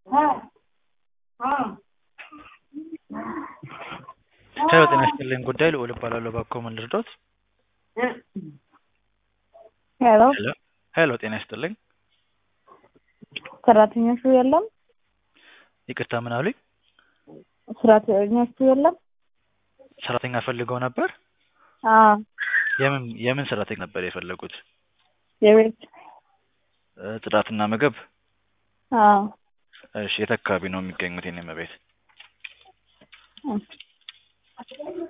ሄሎ ጤና ይስጥልኝ ጉዳይ ልዑል እባላለሁ እባክዎ ምን ልርዳዎት? ሄሎ ሄሎ ሄሎ ጤና ይስጥልኝ ሰራተኞቹ የለም? ይቅርታ ምን አሉኝ? ሰራተኞቹ የለም? ሰራተኛ ፈልገው ነበር? አዎ የምን የምን ሰራተኛ ነበር የፈለጉት? የቤት እ ጽዳትና ምግብ? አዎ እሺ የት አካባቢ ነው የሚገኙት የኔ እመቤት?